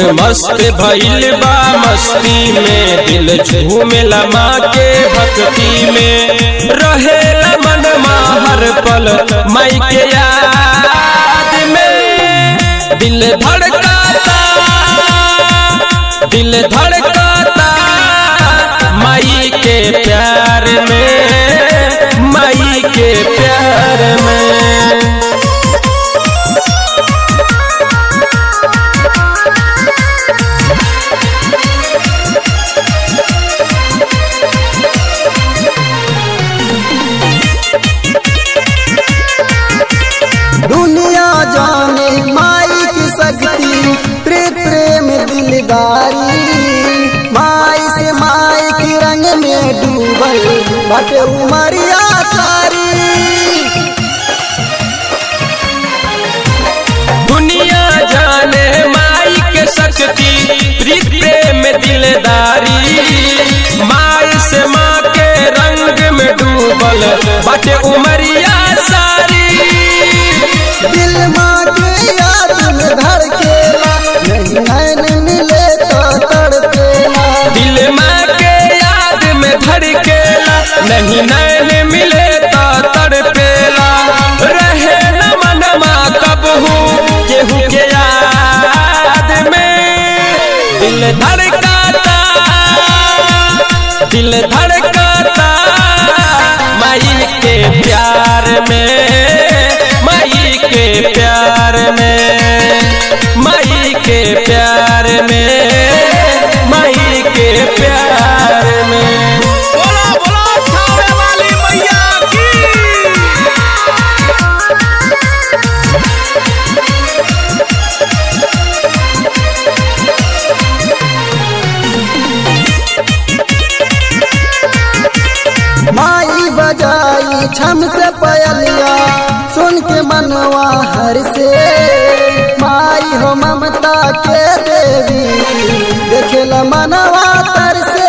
मस्त भइल बा मस्ती में दिल झूमेला माँ के भक्ति में रहेला मन हर पल माई के याद में दिल धड़काता दिल धड़काता माई के प्यार में माई के प्यार में दुनिया जाने माई की शक्ति प्रेम प्रेम दिलदारी माई से माई के रंग में डूबल बटे उमरिया सारी दुनिया जाने माई के शक्ति प्रीत प्रेम दिलदारी माई से माँ के रंग में डूबल बाटे उमरिया सारी दिल माँ के याद में धड़केला नहीं नैन मिले तो तड़पेला दिल माँ के याद में धड़केला नहीं नैन मिले तो तड़पेला रहे न मनमा कबहू केहू के याद में दिल धड़काता दिल धड़काता माई के प्यार में माई के प्यार में माई के प्यार में माई के प्यार में बोला बोला छावे वाली मैया की माई बजाई छम से पयलिया सुन के मनवा हर से माई हो ममता के देवी देखेला मनवा तर से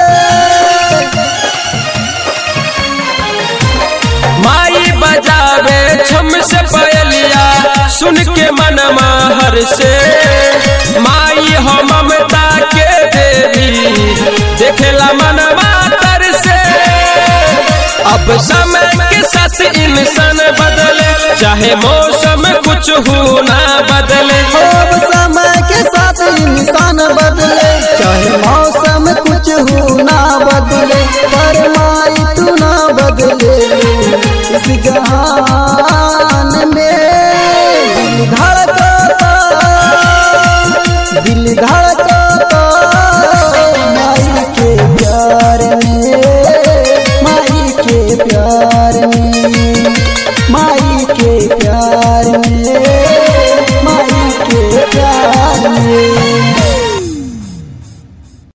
माई बजावे छम से पयलिया सुन के मन हर से माई हो ममता के देवी देखेला मन तर से अब समय के साथ इंसान बदले चाहे मौसम कुछ हो ना बदले अब समय के साथ इंसान बदले चाहे मौसम कुछ